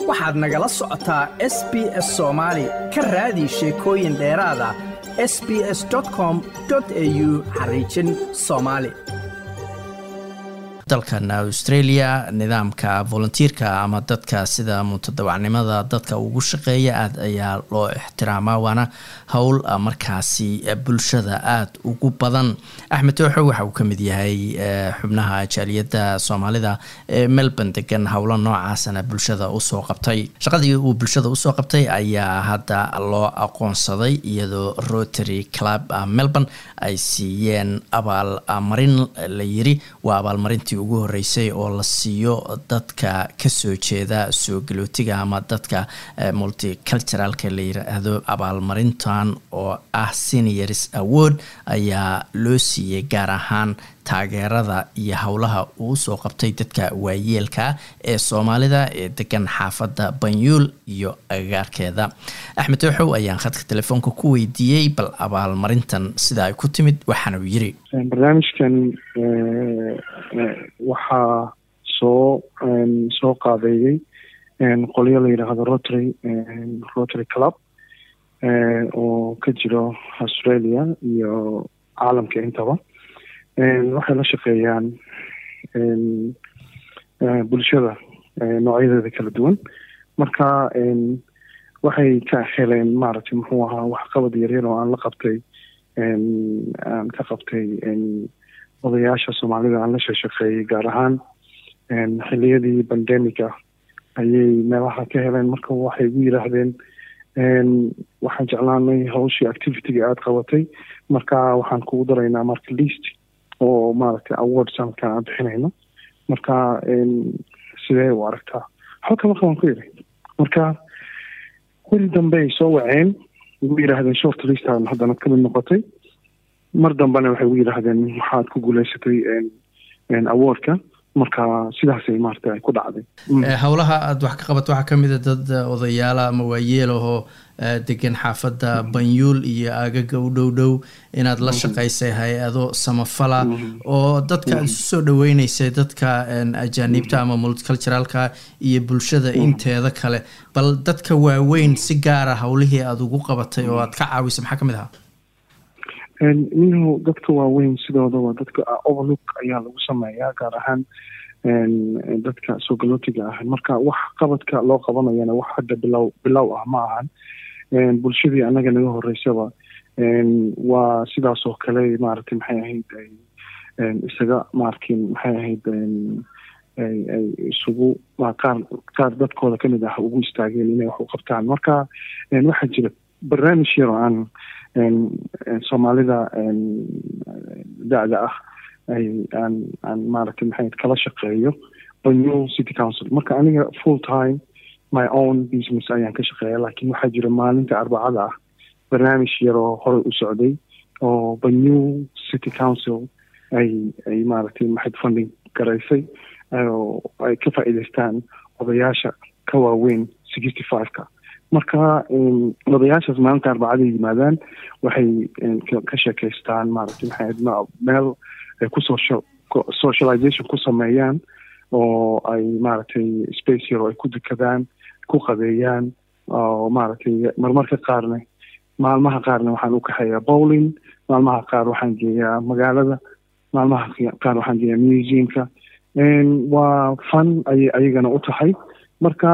waxaad nagala socotaa s b s soomaali ka raadi sheekooyin dheeraada s b s com au xariijin soomaali dalkan australia nidaamka volunteerka ama dadka sida mutadawacnimada dadka ugu shaqeeya aad ayaa loo ixtiraamaa waana howl markaasi bulshada aada ugu badan axmed tooxo waxa uu ka mid yahay xubnaha jaaliyadda soomaalida ee melbourne degan howlo noocaasana bulshada usoo qabtay shaqadii uu bulshada usoo qabtay ayaa hadda loo aqoonsaday iyadoo rotary club melbourne ay siiyeen abaalmarin la yiri waa abaalmarintii ugu horeysay oo la siiyo dadka kasoo jeeda soo galootiga ama dadka multiculturalka la yiraahdo abaalmarintan oo ah seniors award ayaa loo siiyey gaar ahaan taageerada iyo howlaha uu soo qabtay dadka waayeelka ee soomaalida ee degan xaafadda banyuul iyo agagaarkeeda axmed tooxow ayaan khadka telefoonka ku weydiiyey bal abaalmarintan sida ay ku timid waxaana uu yiri barnaamijkan waxaa soo soo qaabeeyey qolyo la yidhaahdo rotary rotary club oo ka jiro australia iyo caalamka intaba waxay la shaqeeyaan bulshada noocyadeeda kala duwan marka waxay ka heleen maaragtay muxuu ahaa waxqabad yaryar oo aan la qabtay aan ka qabtay odayaasha soomaalida aan la shashaqeeyey gaar ahaan xiliyadii bandemica ayay meelaha ka heleen marka waxay gu yidhaahdeen waxaan jeclaanay hawshii activityga aada qabatay marka waxaan kugu daraynaa marka least oo maaragtay awards halka aan bixinayno marka sidee u aragtaa halka marka waan ku yiri marka weli dambe ay soo waceen igu yidhaahdeen short listan haddana kamid noqotay mar dambena waxay ugu yidhaahdeen waxaad ku guuleysatay awardka marka sidaasay maarata ku dhacday howlaha aada wax ka qabato waxaa kamid a dad odayaala ama waayeel ahoo degan xaafadda banyuul iyo aagaga u dhow dhow inaad la shaqaysay hay-ado samafala oo dadka aada isu soo dhaweyneysay dadka ajaaniibta ama multiculturalka iyo bulshada inteeda kale bal dadka waaweyn si gaara howlihii aada ugu qabatay oo aad ka caawisay maxaa kamid ahaa minhu dadka waaweyn sidoodaba dadka overlook ayaa lagu sameeyaa gaar ahaan dadka soo galootiga ah marka wax qabadka loo qabanayana wax hadda bilow bilow ah ma ahan bulshadii annaga naga horeysaba waa sidaas oo kale maaragtay maxay ahayd isaga maarkin maxay ahayd ay isugu qaar qaar dadkooda kamid ah ugu istaageen inay wax u qabtaan marka waxaa jira barnaamij yar oo aan soomaalida da-da ah ay aan aan maaragtay maxay kala shaqeeyo banyul city council marka aniga full time my own business ayaan ka shaqeeya laakiin waxaa jira maalinta arbacada ah barnaamij yar oo horey u socday oo banyul city council ay ay maaragtay maxayd funding garaysay oo ay ka faa'iidaystaan odayaasha ka waaweyn sixty five-ka marka odayaashaas maalinta arbacada yimaadaan waxay ka sheekeystaan maaragtay maxay meel ay kusoo socialization ku sameeyaan oo ay maaragtay space yar oo ay ku dukadaan ku qadeeyaan oo maaragtay marmarka qaarna maalmaha qaarna waxaan u kaxeeyaa bowling maalmaha qaar waxaan geeyaa magaalada maalmaha qaar waxaan geeyaa museumka waa fun ayay ayagana u tahay marka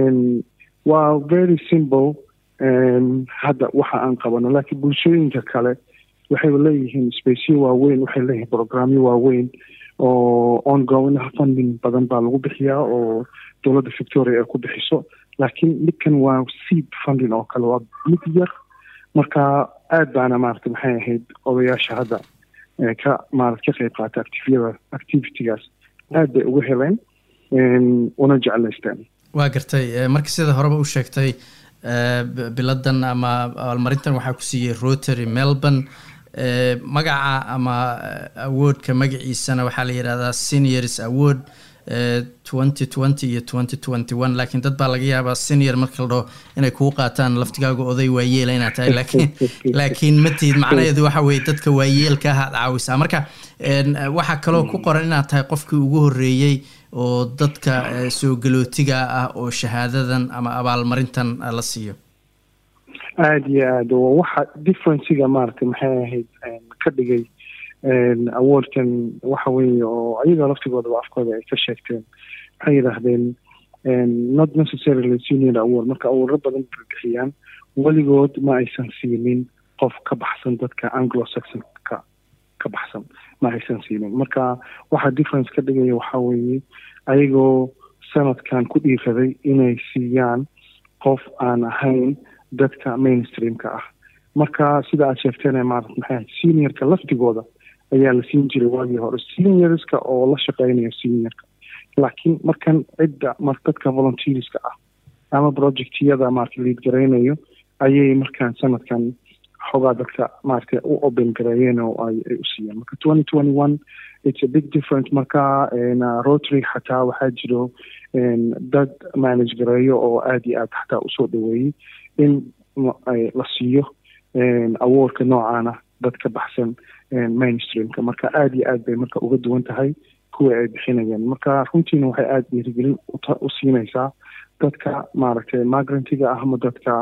waa very simple hadda waxa aan qabano laakiin bulshooyinka kale waxay leeyihiin spaceyo waaweyn waxay leeyihiin programyo waaweyn oo ongoing funding badan baa lagu bixiyaa oo dowladda victoria ay ku bixiso laakiin midkan waa seed funding oo kale waa mid yar marka aada baana maaragta maxay ahayd odayaasha hadda ka maarata ka qeyb qaata activiyada activitygaas aada bay uga heleen una jeclaysteen waa gartay marka sida horeba u sheegtay biladan ama abaalmarintan waxaa ku siiyey rotary melbourne magaca ama awardka magaciisana waxaa la yidhahdaa seniors award twenty twenty iyo twenty twenty one laakiin dad baa laga yaabaa senior marka la dhaho inay kuu qaataan laftigaaga oday waayeela inaad tahay laakiin laakiin matihid macnaheedu waxa weye dadka waayeelka ah aad caawisaa marka waxaa kaloo ku qoran inaad tahay qofkii ugu horreeyey oo dadka soo galootiga ah oo shahaadadan ama abaalmarintan la siiyo aada iyo aada oo waxa differenciga maaragtay maxay ahayd ka dhigay awardkan waxa weeye oo ayaga laftigoodaba afkooda ay ka sheegteen waxay yidhaahdeen not necessarily senior award marka awarro badan bay bixiyaan weligood ma aysan siinin qof ka baxsan dadka anglo saxonka ka baxsan ma aysan siinin marka waxa difference ka dhigaya waxaa weeye ayagoo sanadkan ku dhiiraday inay siiyaan qof aan ahayn dadka mainstreamka ah marka sida aad sheegteen maarata maxay seniorka laftigooda ayaa la siin jiray waagii hore seniorska oo la shaqeynaya seniorka laakiin markan cidda mar dadka volunteerska ah ama projectyada maarata liid garaynayo ayay markaan sanadkan xoogaa dadka maarata u open gareeyeen oo ay ay u siiyeen marka twenty twenty one it's a big difference marka rotary xataa waxaa jiro dad manage gareeyo oo aada iyo aad xataa usoo dhaweeyey in la siiyo awardka noocaana dad ka baxsan mainstreamka marka aada iyo aad bay marka uga duwan tahay kuwa ay bixinayeen marka runtiina waxay aada dhiirigelin u siinaysaa dadka maaragtay migrantiga ah ama dadka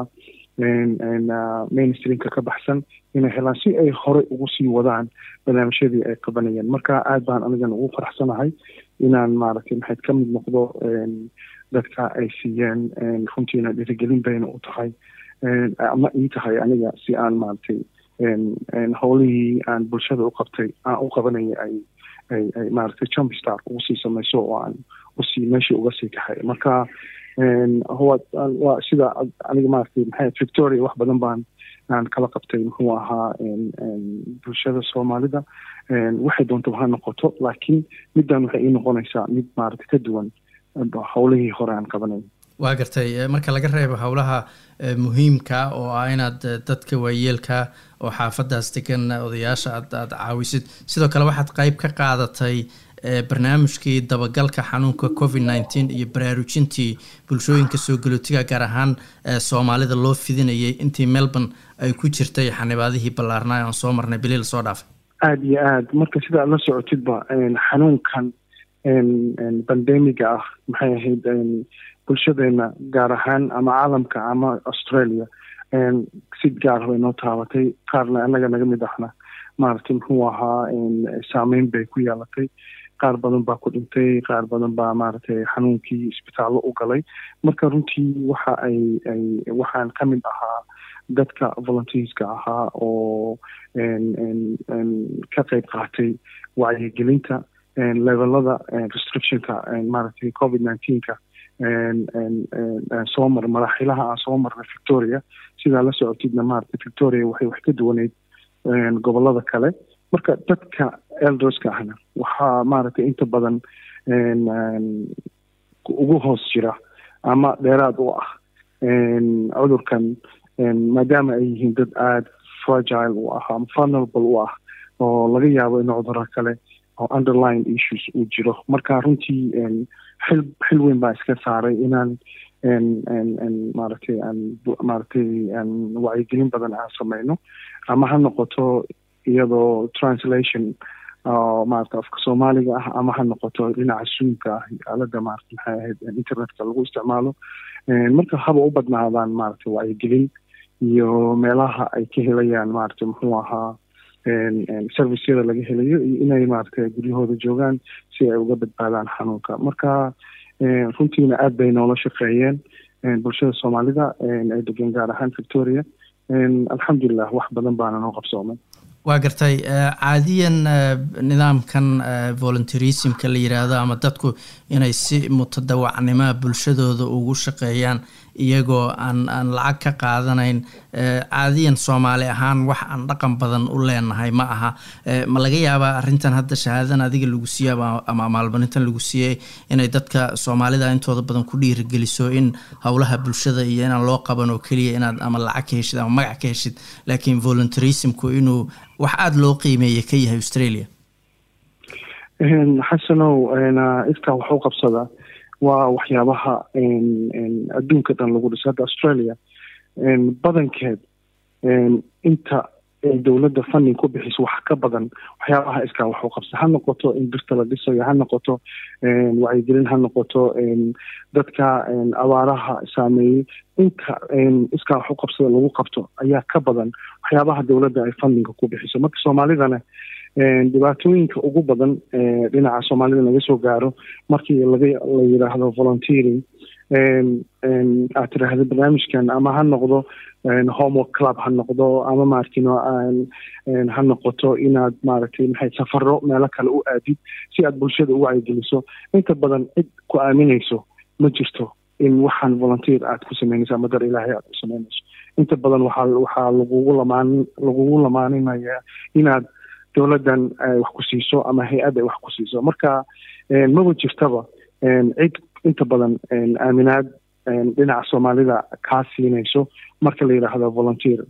mainstreamka ka baxsan inay helaan si ay horey ugu sii wadaan barnaamijyadii ay qabanayeen marka aad baan anigan ugu faraxsanahay inaan maaragtay maxayd ka mid noqdo dadka ay siiyeen runtiina dhiirigelin bayna u tahay ama ii tahay aniga si aan maaragtay howlihii aan bulshada u qabtay aan u qabanaya ay ay ay maaragtay jump star ugu sii samayso oo aan usii meeshii uga sii kaxay marka waa sida aniga maaragtay maxay victoria wax badan baan aan kala qabtay muxuu ahaa bulshada soomaalida waxay doontaba ha noqoto laakiin middan waxay ii noqonaysaa mid maaragtay ka duwan howlihii hore aan qabanay waa gartay marka laga reebo howlaha muhiimka oo ah inaad dadka waayeelka oo xaafadaas degan odayaasha aad aada caawisid sidoo kale waxaad qeyb ka qaadatay barnaamijkii dabagalka xanuunka covid nneteen iyo baraarujintii bulshooyinka soo galootiga gaar ahaan soomaalida loo fidinayay intii melbourne ay ku jirtay xanibaadihii ballaarnaa aan soo marnay bilii lasoo dhaafay aada iyo aada marka sida aad la socotidba xanuunkan bandemiga ah maxay ahayd bulshadeena gaar ahaan ama caalamka ama australia si gaar bay noo taabatay qaarna annaga naga mid ahna maaragtay muxuu ahaa saameyn bay ku yeelatay qaar badan baa ku dhintay qaar badan baa maaragtay xanuunkii isbitaallo u galay marka runtii waxa ay ay waxaan ka mid ahaa dadka volunteerska ahaa oo ka qeyb qaatay wacyigelinta levelada restrictionka maaragtay covid nineteenka soo mar maraaxilaha aan soo marnay victoria sidaa la socotidna maaragtay victoria waxay wax ka duwaneyd gobolada kale marka dadka elderska ahna waxaa maaragtay inta badan ugu hoos jira ama dheeraad u ah cudurkan maadaama ay yihiin dad aada fragile u ah ama vulnerable u ah oo laga yaabo in cuduro kale oo underline issues uu jiro marka runtii xil xil weyn baa iska saaray inaan maaragtay aan maaragtay aan wacyigelin badan aan sameyno ama ha noqoto iyadoo translation oo maarata afka soomaaliga ah ama ha noqoto dhinaca suunka ah aalada maarata maxay ahayd internetka lagu isticmaalo marka haba u badnaadaan maaragtay wacyigelin iyo meelaha ay ka helayaan maaragtay muxuu ahaa serviceyada laga helayo iyo inay maaragtay guryahooda joogaan si ay uga badbaadaan xanuunka marka runtiina aada bay noola shaqeeyeen bulshada soomaalida ay degan gaar ahaan victoria alxamdulilah wax badan baana noo qabsoomay waa gartay caadiyan nidaamkan volunteerismka la yiraahdo ama dadku inay si mutadawacnimoa bulshadooda ugu shaqeeyaan iyagoo aan aan lacag ka qaadanayn caadiyan soomaali ahaan wax aan dhaqan badan u leenahay ma aha ma laga yaabaa arrintan hadda shahaadadan adiga lagu siiyey ama maalmarintan lagu siiyey inay dadka soomaalida intooda badan ku dhiirigeliso in howlaha bulshada iyo inaan loo qaban oo keliya inaad ama lacag ka heshid ama magac ka heshid laakiin volunteerismku inuu wax aada loo qiimeeya ka yahay australia xasanow iskaa wax u qabsada waa waxyaabaha adduunka dhan lagu dhiso hadda australia badankeed inta dowladda funding ku bixiso wax ka badan waxyaabaha iskaa wax u qabsa ha noqoto in birta la dhisayo ha noqoto wacyigelin ha noqoto dadka abaaraha saameeyey inta iskaa wax u qabsada lagu qabto ayaa ka badan waxyaabaha dowladda ay fundinga ku bixiso marka soomaalidana dhibaatooyinka ugu badan dhinaca soomaalida laga soo gaaro markii laga la yidhaahdo volunteering aad tiraahdo barnaamijkan ama ha noqdo homework club ha noqdo ama maaragtino ha noqoto inaad maaragtay maxay safaro meelo kale u aadid si aad bulshada u wacyigeliso inta badan cid ku aaminayso ma jirto in waxaan volunteer aad ku sameynayso ama dar ilaahay aad ku sameynayso inta badan waxaa waxaa lagugu lamaan lagugu lamaaninaya inaad dowladdan wax ku siiso ama hay-add ay wax ku siiso marka maba jirtaba cid inta badan aaminaad dhinaca soomaalida kaa siinayso marka la yidhaahdo volunteer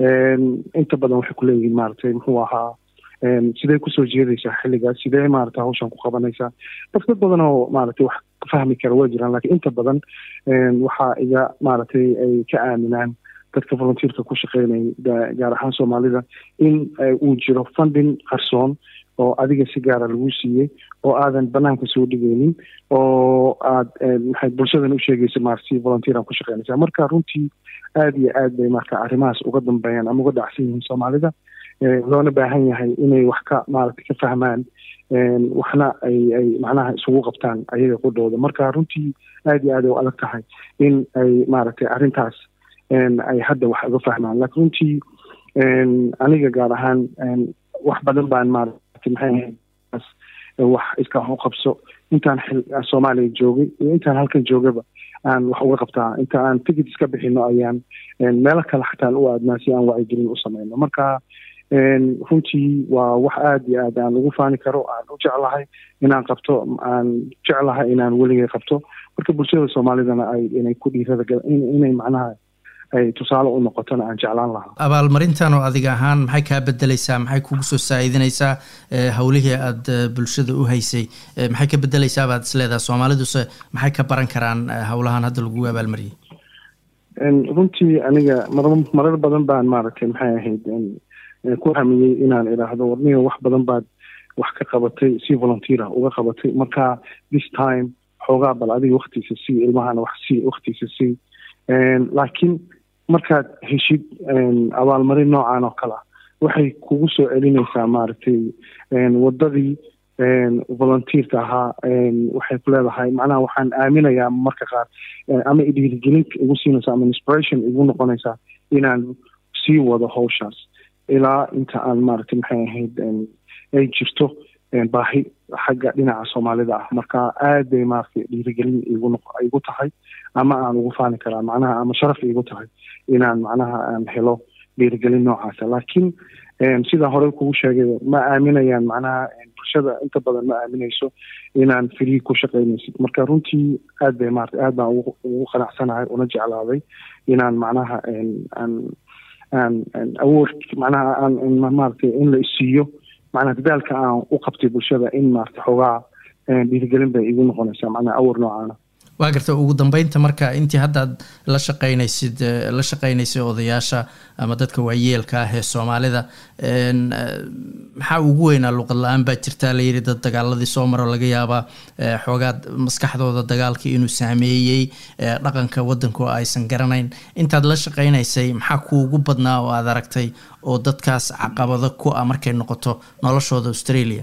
inta badan waxay kuleeyihiin maaragtay muxuu ahaa sidee kusoo jeedaysaa xilligaas sidee maarata hawshan ku qabanaysaa dad dad badan oo maaragtay wax fahmi kara waa jiraan lakiin inta badan waxaa iga maaragtay ay ka aaminaan dadka volunteerka ku shaqeynaya gaar ahaan soomaalida in uu jiro funding qarsoon oo adiga si gaara lagu siiyey oo aadan banaanka soo dhigaynin oo aad maxay bulshadan u sheegaysa maarata si volunteeran ku shaqeynaysa marka runtii aada iyo aad bay marka arrimahaas uga dambeeyaan ama uga dhacsan yihiin soomaalida loona baahan yahay inay wax ka maaragtay ka fahmaan waxna ay ay macnaha isugu qabtaan ayaga qudhooda marka runtii aada iyo aad ay u adag tahay in ay maaragtay arrintaas ay hadda wax uga fahmaan laakiin runtii aniga gaar ahaan wax badan baan maaragtay maxay ahayd wax iska wax u qabso intaan xil soomaaliya joogay iyo intaan halkan joogaba aan wax uga qabtaa inta aan ticket iska bixino ayaan meelo kale xataan u aadnaa si aan wacyigelin u sameyno marka runtii waa wax aada iyo aad aan ugu faani karo aan u jeclahay inaan qabto aan jeclahay inaan weligay qabto marka bulshada soomaalidana ay inay ku dhiirada inay macnaha ay tusaale u noqotona aan jeclaan lahaa abaalmarintan oo adiga ahaan maxay kaa bedeleysaa maxay kugu soo saa-idinaysaa howlihii aada bulshada u haysay maxay ka bedeleysaa baad isleedaha soomaaliduse maxay ka baran karaan howlahan hadda lagu abaalmariyey runtii aniga mar marar badan baan maaragtay maxay ahayd ku hamiyey inaan idhaahdo warniga wax badan baad wax ka qabatay si volunteer ah uga qabatay marka this time xoogaa bal adiga waktiisa sii ilmahana wax sii waktiisa sii laakiin markaad heshid abaalmarin noocan oo kale ah waxay kugu soo celinaysaa maaragtay wadadii volunteerka ahaa waxay ku leedahay macnaha waxaan aaminayaa marka qaar ama dhiirigelin igu siinaysa ama inspiration igu noqonaysaa inaan sii wado hawshaas ilaa inta aan maaragtay maxay ahayd ay jirto baahi xagga dhinaca soomaalida ah marka aad bay maaragtay dhiirigelin igu igu tahay ama aan ugu faani karaa macnaha ama sharaf igu tahay inaan macnaha aan helo dhiirigelin noocaasa laakiin sidaa hore kugu sheegay ma aaminayaan macnaha bulshada inta badan ma aaminayso inaan free ku shaqaynaysid marka runtii aad bay maarata aad baan ugu qanacsanahay una jeclaaday inaan macnaha aan aan awood macnaha aan maaragtay in la isiiyo macnaha dadaalka aan u qabtay bulshada in maarata xoogaa dhiirigelin bay igu noqonaysaa macnaha awar noocaana waa garta ugu dambeynta marka intii haddaad la shaqeynaysid la shaqeynaysay odayaasha ama dadka waayeelka ah ee soomaalida maxaa ugu weynaa luqad la-aan baa jirtaa layidhi dad dagaaladii soo maro laga yaabaa xoogaad maskaxdooda dagaalkii inuu saameeyey dhaqanka waddanka oo aysan garanayn intaad la shaqeynaysay maxaa kuugu badnaa oo aad aragtay oo dadkaas caqabado ku ah markay noqoto noloshooda australia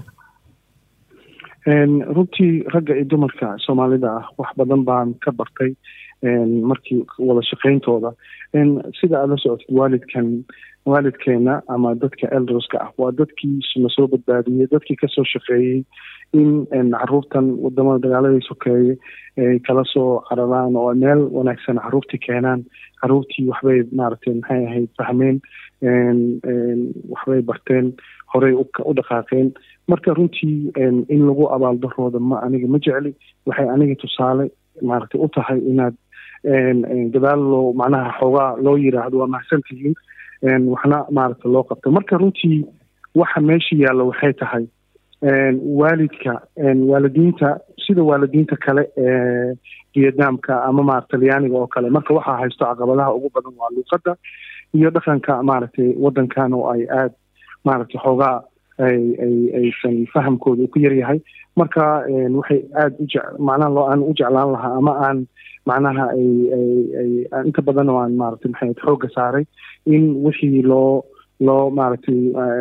runtii ragga iyo dumarka soomaalida ah wax badan baan ka bartay markii wada shaqeyntooda sida aad la socotid waalidkan waalidkeena ama dadka elderska ah waa dadkii lasoo badbaadiyey dadkii kasoo shaqeeyey in caruurtan wadamada dagaaladii sokeeye ay kala soo cararaan oo meel wanaagsan caruurtii keenaan caruurtii waxbay maaragtay maxay ahayd fahmeen waxbay barteen horey u dhaqaaqeen marka runtii in lagu abaaldarooda ma aniga ma jecli waxay aniga tusaale maaragtay u tahay inaad gadaal loo macnaha xoogaa loo yiraahdo waa mahadsantihiin waxna maaragta loo qabta marka runtii waxa meesha yaalla waxay tahay waalidka waalidiinta sida waalidiinta kale ee vietnamka ama maarata talyaaniga oo kale marka waxaa haysto caqabadaha ugu badan waa luuqadda iyo dhaqanka maaragtay waddankan oo ay aada maaragtay xoogaa ay ay aysan fahamkooda ku yaryahay marka waxay aada u jec macnaha loo aan u jeclaan lahaa ama aan macnaha ay ay ay inta badan oo aan maaragtay maxay xoogga saaray in wixii loo loo maaragtay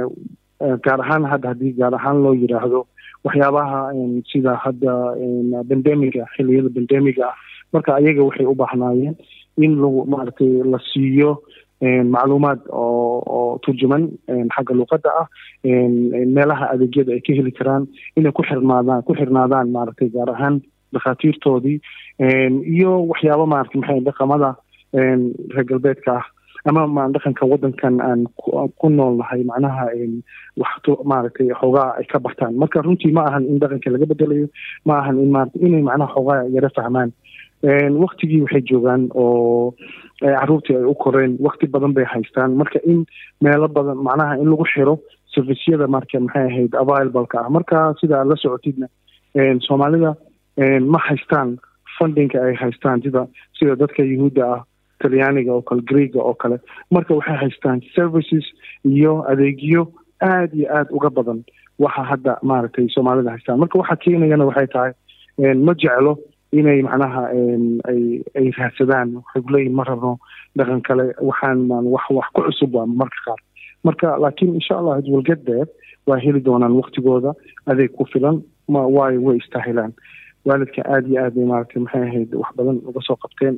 gaar ahaan hadda haddii gaar ahaan loo yidhaahdo waxyaabaha sida hadda bandemiga xilliyada bandemiga ah marka ayaga waxay u baahnaayeen in lagu maaragtay la siiyo macluumaad oo oo turjuman xagga luuqadda ah meelaha adeegyada ay ka heli karaan inay ku xirnaadaan ku xirnaadaan maaragtay gaar ahaan dhakhaatiirtoodii iyo waxyaabo maaragtay maxay dhaqamada reer galbeedka ah ama dhaqanka waddankan aan ku nool nahay macnaha wax maaragtay xoogaa ay ka bartaan marka runtii ma ahan in dhaqanka laga bedelayo ma ahan in maarata inay macnaha xoogaa yara fahmaan waktigii waxay joogaan oo caruurtii ay u koreen wakti badan bay haystaan marka in meelo badan macnaha in lagu xiro servisyada marka maxay ahayd available-ka ah marka sida aad la socotidna soomaalida ma haystaan fundingka ay haystaan sida sida dadka yuhuudda ah talyaaniga oo kale greega oo kale marka waxay haystaan services iyo adeegyo aada iyo aada uga badan waxa hadda maaragtay soomaalida haystaan marka waxa keenayana waxay tahay ma jeclo inay macnaha ay ay raadsadaan waxay kuleeyihin ma rabno dhaqan kale waxaan wax wax ku cusub waa marka qaar marka laakiin insha allah it will get there waa heli doonaan waktigooda adeeg ku filan ma waayo way istaahilaan waalidka aada iyo aad bay maaragtay maxay ahayd wax badan uga soo qabteen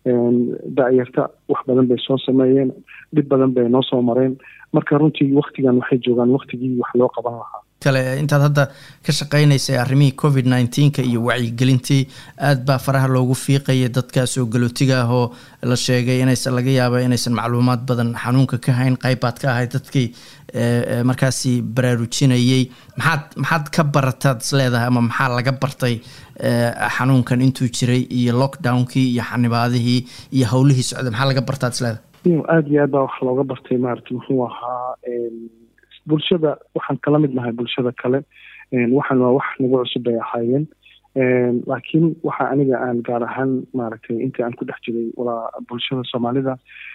da-yarta wax badan bay soo sameeyeen dhib badan bay noo soo mareen marka runtii waktigan waxay joogaan waktigii wax loo qaban lahaa kale intaad hadda ka shaqeynaysay arrimihii covid nineteenka iyo wacyigelintii aad baa faraha loogu fiiqaya dadka soo galootiga ah oo la sheegay inaysan laga yaaba inaysan macluumaad badan xanuunka ka hayn qayb baad ka ahayd dadkii markaasi baraarujinayay maxaad maxaad ka barataad is leedahay ama maxaa laga bartay xanuunkan intuu jiray iyo lockdownkii iyo xanibaadihii iyo howlihii socday maxaa laga bartaad is leedahay aada iyo aad baa wax looga bartay maaragtay muxuu ahaa bulshada waxaan kala mid nahay bulshada kale waxaan waa wax nagu cusub bay ahaayeen laakiin waxa aniga aan gaar ahaan maaragtay intii aan ku dhex jiray walaa bulshada soomaalida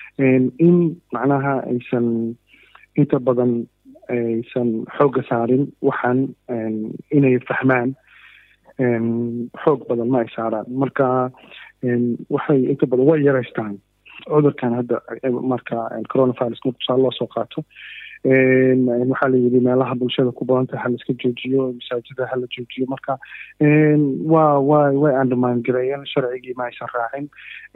in macnaha aysan inta badan aysan xoogga saarin waxaan inay fahmaan xoog badan ma ay saaraan marka waxay inta badan way yaraystaan cudurkan hadda marka coronavirus marka tusaale loo soo qaato waxaa la yidhi meelaha bulshada ku badanta ha la iska joojiyo masaajida ha la joojiyo marka waa wa way undermine gareeyeen sharcigii ma aysan raacin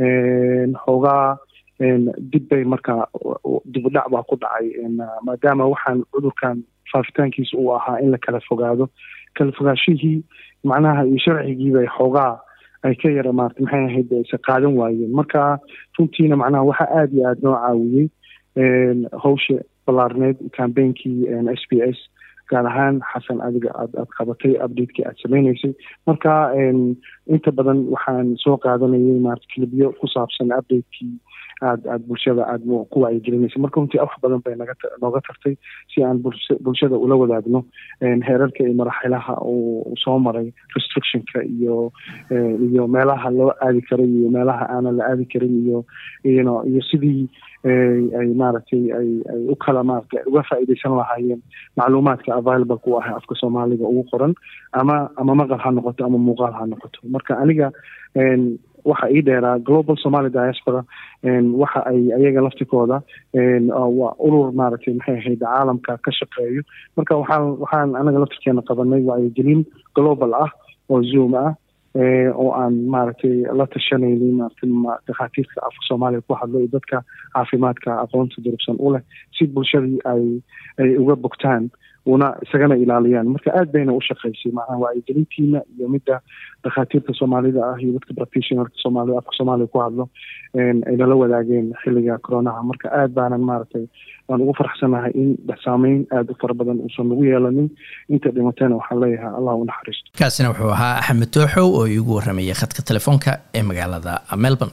xoogaa dib bay marka dibudhac baa ku dhacay maadaama waxaan cudurkan faafitaankiisa uu ahaa in la kala fogaado kala fogaashihii macnaha iyo sharcigii bay xoogaa ay ka yara maarata maxay ahayd aysa qaadan waayeen marka runtiina macnaha waxaa aada iyo aada noo caawiyey hawsha ballaarneed cambainkii s b s gaar ahaan xasan adiga aad aad qabatay updatekii aad sameyneysay marka inta badan waxaan soo qaadanayay maarata kilibyo ku saabsan updatekii aad aad bulshada aad ku wacyigelinaysay marka runtii wax badan bay naga nooga tartay si aan bulshada ula wadaagno heerarka iyo maraxilaha uu soo maray restrictionka iyo iyo meelaha loo aadi karay iyo meelaha aanan la aadi karin iyo iyno iyo sidii ay maaragtay ay ay u kala maarata uga faa'iidaysan lahaayeen macluumaadka available ku ah afka soomaaliga ugu qoran ama ama maqal ha noqoto ama muuqaal ha noqoto marka aniga waxa ii dheeraa global somaly diaspora waxa ay ayaga laftikooda waa urur maaragtay maxay ahayd caalamka ka shaqeeyo marka waxaan waxaan anaga laftirkeena qabanay wacyigelin global ah oo zoom ah oo aan maaragtay la tashanaynin maaragtay dhakhaatiirta afka soomaaliya ku hadlo iyo dadka caafimaadka aqoonta durugsan u leh si bulshadii ay ay uga bogtaan una isagana ilaaliyaan marka aad bayna u shaqaysay macnaha wacyigelintiina iyo midda dhakhaatiirta soomaalida ah iyo dadka practitionerka soomaalida afka soomaaliya ku hadlo ay nala wadaageen xilliga coronaha marka aad baanan maaragtay waan ugu farxsanahay in saameyn aada u fara badan uusan nagu yeelanin inta dhimatayna waxaan leeyahay allah u naxariisto kaasina wuxuu ahaa axmed tooxow oo iigu warramayay khadka telefoonka ee magaalada melbourne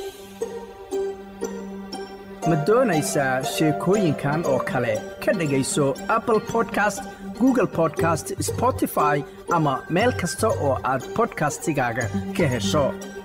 ma doonaysaa sheekooyinkan oo kale ka dhegayso apple podcast google podcast spotify ama meel kasta oo aad bodkastigaaga ka hesho